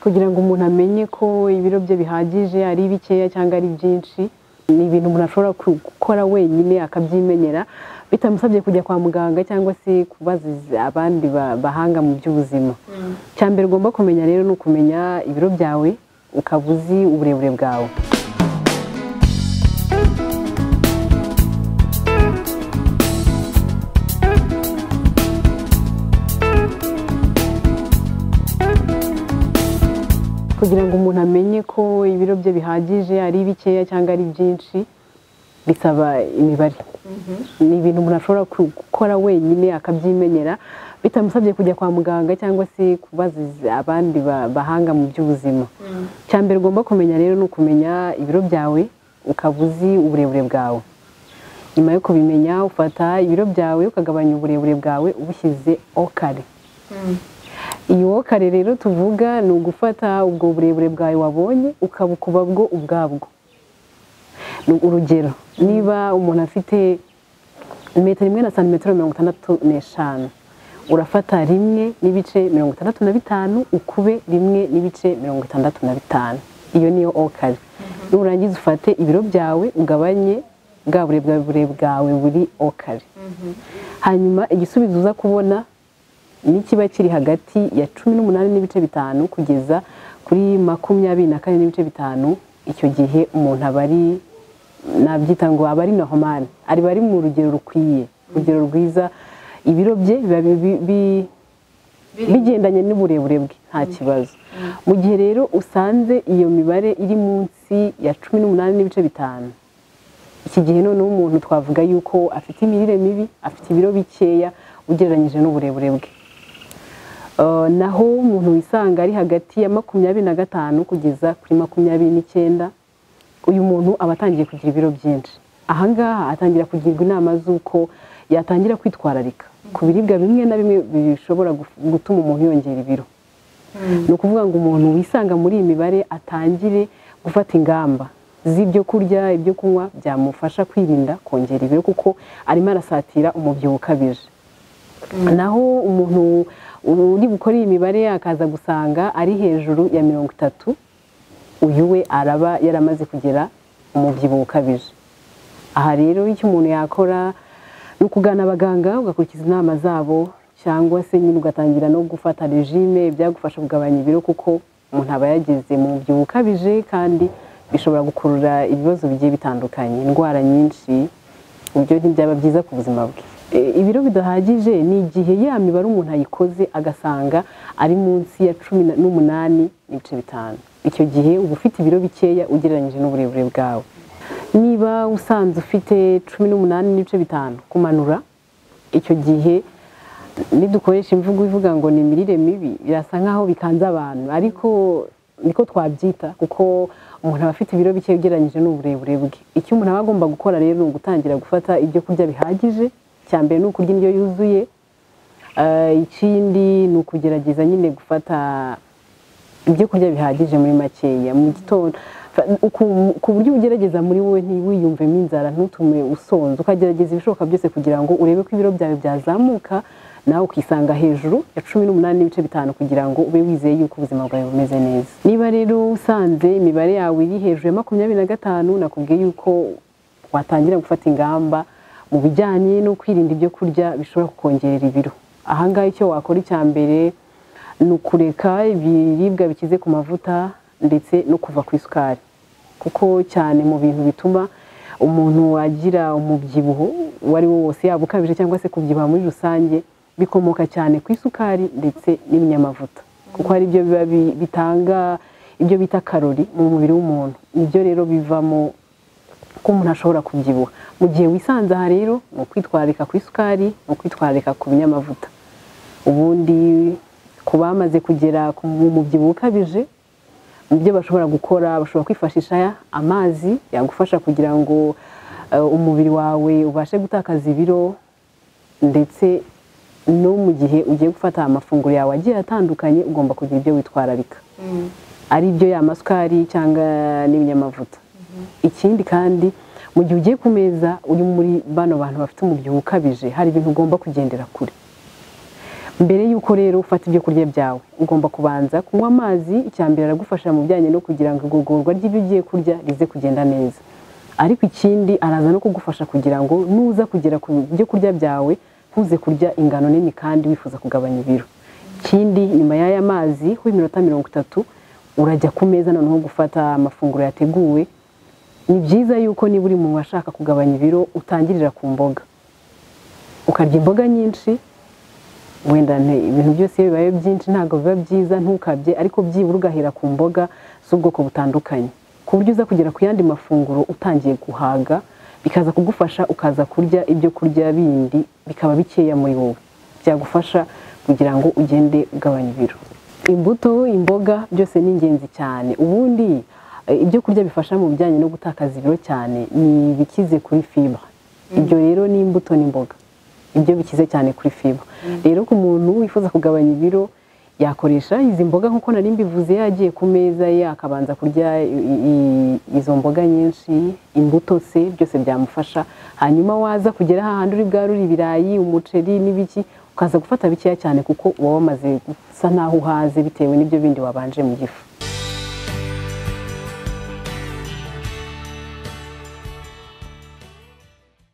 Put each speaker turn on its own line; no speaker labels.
kugira ngo umuntu amenye ko ibiro bye bihagije ari bikeya cyangwa ari byinshi ni ibintu umuntu ashobora gukora wenyine akabyimenyera bitamusabye kujya kwa muganga cyangwa se kubaziza abandi bahanga mu by'ubuzima icya mbere ugomba kumenya rero ni ukumenya ibiro byawe ukaba uzi uburebure bwawe kugira ngo umuntu amenye ko ibiro bye bihagije ari bikeya cyangwa ari byinshi bisaba imibare ni ibintu umuntu ashobora gukora wenyine akabyimenyera bitamusabye kujya kwa muganga cyangwa se kubaziza abandi bahanga mu by'ubuzima icya mbere ugomba kumenya rero ni ukumenya ibiro byawe ukaba uzi uburebure bwawe nyuma yo kubimenya ufata ibiro byawe ukagabanya uburebure bwawe ubushyize okare iyo kare rero tuvuga ni ugufata ubwo burebure bwawe wabonye ukabukuba bwo ubwabwo urugero niba umuntu afite metero imwe na santimetero mirongo itandatu n'eshanu urafata rimwe n'ibice mirongo itandatu na bitanu ukube rimwe n'ibice mirongo itandatu na bitanu iyo niyo okare nurangiza ufate ibiro byawe ugabanye bwa burebure bwawe buri okare hanyuma igisubizo uza kubona nikiba kiri hagati ya cumi n'umunani n'ibice bitanu kugeza kuri makumyabiri na kane n'ibice bitanu icyo gihe umuntu aba ari nabyita ngo aba ari nahomani aba ari mu rugero rukwiye urugero rwiza ibiro bye biba bigendanye n'uburebure bwe nta kibazo mu gihe rero usanze iyo mibare iri munsi ya cumi n'umunani n'ibice bitanu iki gihe noneho umuntu twavuga yuko afite imirire mibi afite ibiro bikeya ugereranyije n'uburebure bwe naho umuntu wisanga ari hagati ya makumyabiri na gatanu kugeza kuri makumyabiri n'icyenda uyu muntu aba atangiye kugira ibiro byinshi ahangaha atangira kugirwa inama z'uko yatangira kwitwararika ku biribwa bimwe na bimwe bishobora gutuma umuntu yongera ibiro ni ukuvuga ngo umuntu wisanga muri iyi mibare atangire gufata ingamba z'ibyo kurya ibyo kunywa byamufasha kwirinda kongera ibiro kuko arimo arasatira umubyibuho ukabije naho umuntu uri bukore iyi mibare akaza gusanga ari hejuru ya mirongo itatu uyu we araba yaramaze kugera umubyibuho ukabije aha rero icyo umuntu yakora ni ukugana abaganga ugakurikiza inama zabo cyangwa se nyine ugatangira no gufata regime byagufasha kugabanya ibiro kuko umuntu aba yageze mu mubyibuho ukabije kandi bishobora gukurura ibibazo bigiye bitandukanye indwara nyinshi ibyo ntibyaba byiza ku buzima bwe ibiro bidahagije ni igihe ya mibare umuntu ayikoze agasanga ari munsi ya cumi n'umunani n'ibice bitanu icyo gihe uba ufite ibiro bikeya ugereranyije n'uburebure bwawe niba usanze ufite cumi n'umunani n'ibice bitanu kumanura icyo gihe nidukoresha imvugo ivuga ngo ni imirire mibi birasa nk'aho bikanze abantu ariko niko twabyita kuko umuntu aba afite ibiro bike ugereranyije n'uburebure bwe icyo umuntu aba agomba gukora rero ni ugutangira gufata ibyo kurya bihagije icya mbere ni ukurya indyo yuzuye ikindi ni ukugerageza nyine gufata ibyo kurya bihagije muri makeya mu gitondo ku buryo ugerageza muri wowe ntiwiyumvemo inzara ntutume usonza ukagerageza ibishoboka byose kugira ngo urebe ko ibiro byawe byazamuka nawe ukisanga hejuru ya cumi n'umunani n'ibice bitanu kugira ngo ube wizeye yuko ubuzima bwawe bumeze neza niba rero usanze imibare yawe iri hejuru ya makumyabiri na gatanu nakubwiye yuko watangira gufata ingamba mu bijyanye no kwirinda ibyo kurya bishobora kukongerera ibiro ahangaha icyo wakora icya mbere ni ukureka ibiribwa bikize ku mavuta ndetse no kuva ku isukari kuko cyane mu bintu bituma umuntu agira umubyibuho uwo ari wo wose yaba ukabije cyangwa se kubyibuha muri rusange bikomoka cyane ku isukari ndetse n'ibinyamavuta kuko ari byo biba bitanga ibyo bita karori mu mubiri w'umuntu nibyo rero bivamo ko umuntu ashobora kubyibuha mu gihe wisanze aha rero ni ukwitwararika ku isukari ni ukwitwararika ku binyamavuta ubundi ku bamaze kugera mu mubyibuho ukabije mu byo bashobora gukora bashobora kwifashisha amazi yagufasha kugira ngo umubiri wawe ubashe gutakaza ibiro ndetse no mu gihe ugiye gufata amafunguro yawe agiye atandukanye ugomba kugira ibyo witwararika ari byo masukari cyangwa n'ibinyamavuta ikindi kandi mu gihe ugiye ku meza uri muri bano bantu bafite umubyibuho ukabije hari ibintu ugomba kugendera kure mbere y'uko rero ufata ibyo kurya byawe ugomba kubanza kunywa amazi icya mbere aragufasha mu bijyanye no kugira ngo igogorwa ry'ibyo ugiye kurya rize kugenda neza ariko ikindi araza no kugufasha kugira ngo nuza kugera ku byo kurya byawe ntuze kurya ingano nini kandi wifuza kugabanya ibiro ikindi nyuma y'aya mazi ho iminota mirongo itatu urajya ku meza noneho gufata amafunguro yateguwe ni byiza yuko niba uri mu bashaka kugabanya ibiro utangirira ku mboga ukarya imboga nyinshi wenda nte- ibintu byose iyo bibaye byinshi ntabwo biba byiza ntukabye ariko byibura ugahera ku mboga z'ubwoko butandukanye ku buryo uza kugera ku yandi mafunguro utangiye guhaga bikaza kugufasha ukaza kurya ibyo kurya bindi bikaba bikeya muri wowe byagufasha kugira ngo ugende ugabanya ibiro imbuto imboga byose ni ingenzi cyane ubundi eh, ibyo kurya bifasha mu bijyanye no gutakaza ibiro cyane ni ibikize kuri fiba ibyo rero ni imbuto n'imboga ibyo bikize cyane kuri fiba rero ku muntu wifuza kugabanya ibiro yakoresha izi mboga nk'uko nari mbivuze yagiye ku meza ye akabanza kurya i- i- izo mboga nyinshi imbuto se byose byamufasha hanyuma waza kugera hahandi uri bwari uri ibirayi umuceri n'ibiki ukaza gufata bikeya cyane kuko uba wamaze gusa naho uhaze bitewe n'ibyo bindi wabanje mu gifu